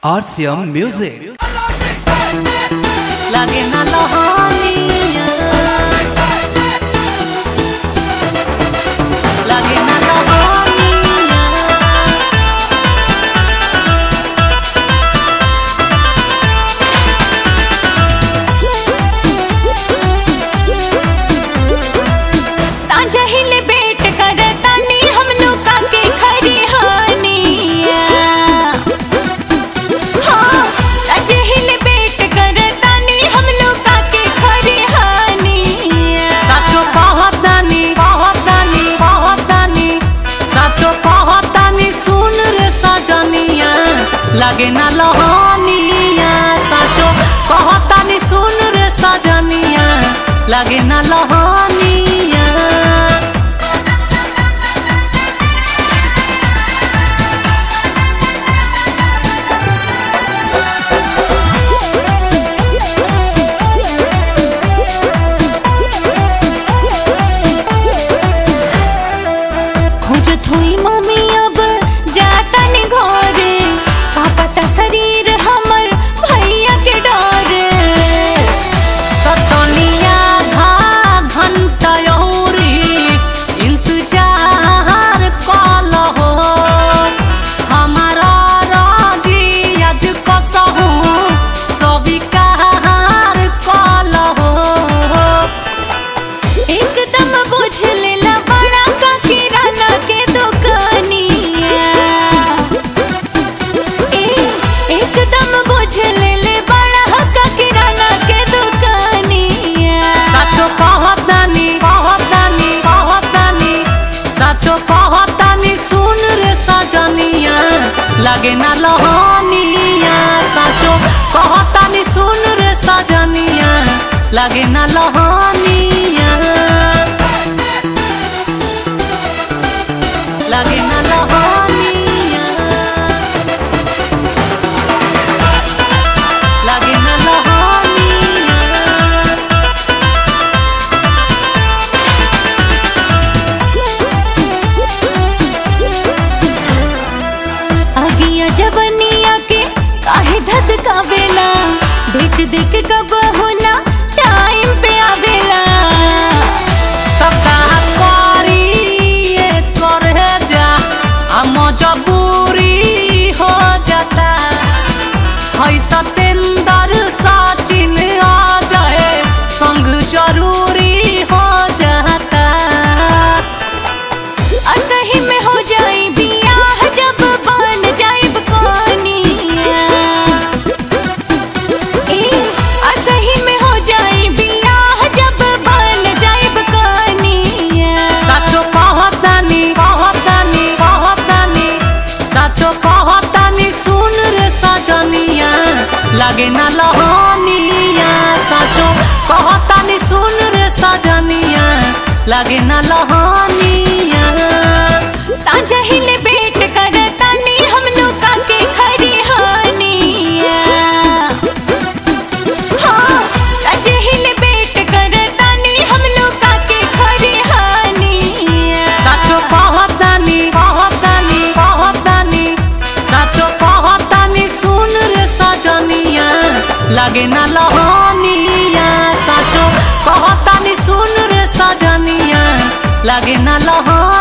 RCM Music. lagi na lohoniya lagi na lohoniya सांझ हिले बेट करतानी हम लोग के खरी हानिया हाँ सांझ हिले बेट करतानी हम लोग के खरी हानिया साचो कहतानी कहतानी कहतानी साचो कहतानी सुन रे सजनिया लगे ना लहनिया साचो कहतानी सुन रे सजनिया लगे ना लहनिया खोजत हुई मम्मी अब जाता नी घरे पापा ता शरीर हमर भैया के डरे ततनिया धा घंटा यौरी इंतजार कलहो हमारा राजी आज कसहु स्वीकार कलहो एकदम बुझ लेला बड़ा का किराना के दुकानिया ए एकदम बुझ लेले बड़ा का किराना के दुकानिया साचो कहतानी कहतानी कहतानी साचो कहतानी सुन रे सजनिया लगे ना लहनिया साचो कहतानी सुन रे सजनिया लगे ना लहनिया लगे ना लहनिया लगे ना लहनिया अगिया जवनिया के काहे धधकावेला देख देख कब होना टाइम पे आवेला तो का करी ये करे जा आ मजबूरी हो जाता है सतेंद्र सचिन आ जाए संग जरूरी हो जाता असही में हो जाई बियाह जब बन जाइब कोनिया ए असही में हो जाई बियाह जब बन जाइब कोनिया साचो कहतानी कहतानी कहतानी साचो कहतानी सुन रे सजनिया लगे ना लहनिया साचो कहतानी सुन रे सजनिया लगे ना लहनिया सांझ हिले बेट करतानी हम लोग के खरी हानिया हाँ सांझ हिले बेट करतानी हम लोग के खरी हानिया साचो कहतानी कहतानी कहतानी साचो कहतानी सुन रे सजनिया लगे ना लहनिया साचो कहतानी सुन रे सजनिया लगे ना लहनिया